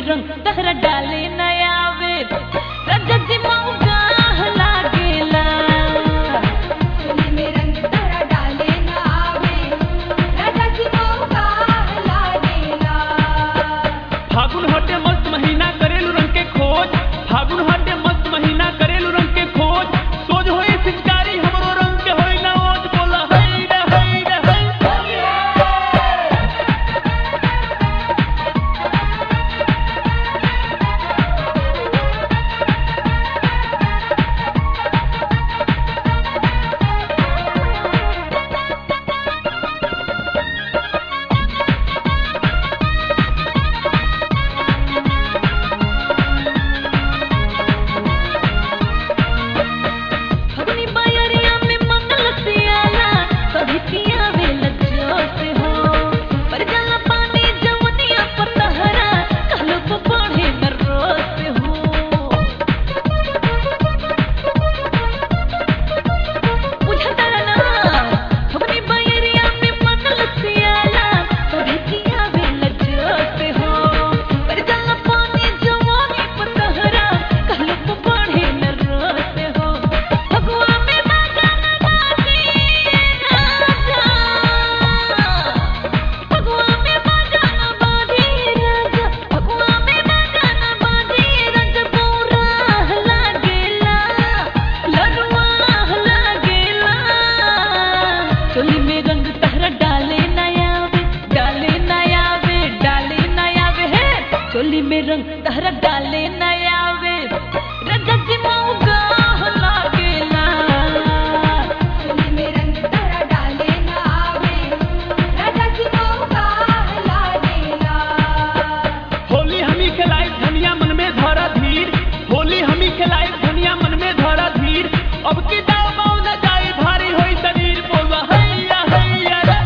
रंग तहरा डाले नया वे रजत जी मौका लागेला चोली में रंग तहरा डाले ना आवे राजा जी मौका लागेला फागुन हटे मस्त महीना करेलू रंग के खोज फागुन हटे मस्त महीना करेलू रंग के खोज सोज होई सिंचारी हमरो रंग के होई ना ओज बोला हई रे हई रे हई फगुनी बायरिया में मंगल सियाला कभी पियावे लज्जत हो पर जला पानी जवनिया पर तहरा कहलो को बढ़े न रोत हो बुझता ना फगुनी बायरिया में मंगल सियाला कभी पियावे लज्जत हो पर जला पानी जवनी पर तहरा कहलो को बढ़े न रोत हो फगुआ में बाजा न बाजी राजा फगुआ में बाजा न बाजी राजा फगुआ में बाजा न बाजी रंग पूरा लागेला लरुआ लागेला चोली में रंग तहरा डाले नया वे डाले नया वे डाले नया वे है चोली में रंग तहरा डाले नया वे रजत जी मौका लागेला चोली में रंग तहरा डाले ना आवे राजा जी मौका लागेला होली हमी खिलाई धनिया मन में धरा धीर होली हमी खिलाई धनिया मन में धरा धीर अब की दाव बाव न जाई भारी होई शरीर बोला हैया हैया रे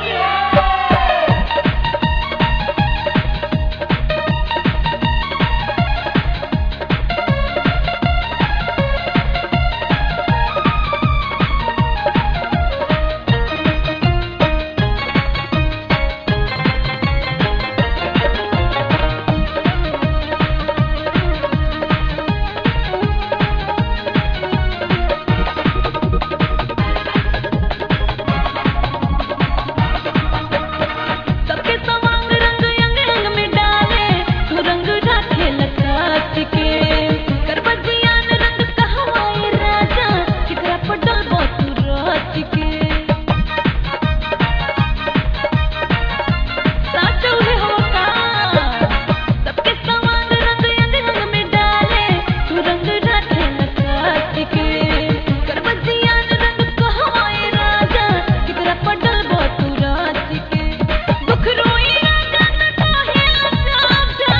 सबके सवांग रंग अंग अंग में डाले तू रंग राखे लकाट के करबजियान रंग कहवाए राजा किकरा पटल बो तू रात के साचो है होका सबके सवांग रंग अंग अंग में डाले तू रंग राखे लकाट के करबजियान रंग कहवाए राजा किकरा पटल बो तू रात के दुख रोई राजा न काहे लजाजा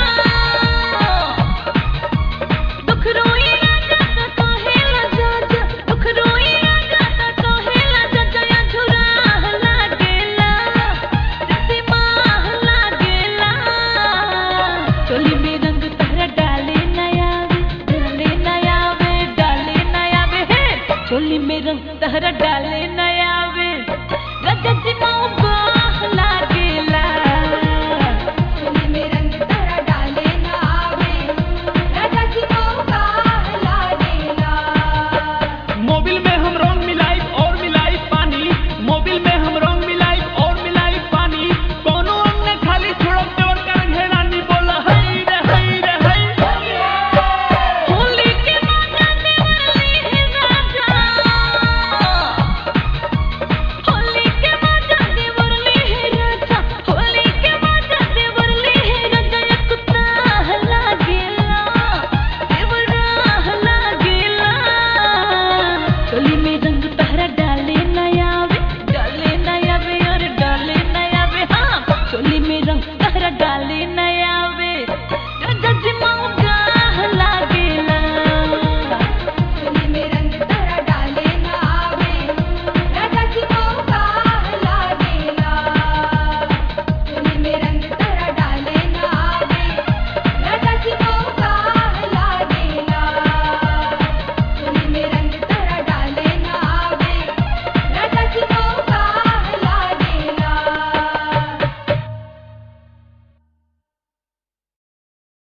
दुख रोई राजा न काहे लजाजा दुख रोई राजा न काहे लजाजा या झुरा लागेला रति माह लागेला चोली में रंग तहरा डाले नया वे डाले नया वे डाले नया वे है चोली में रंग तहरा डाले नया वे रजत जी मौका लागेला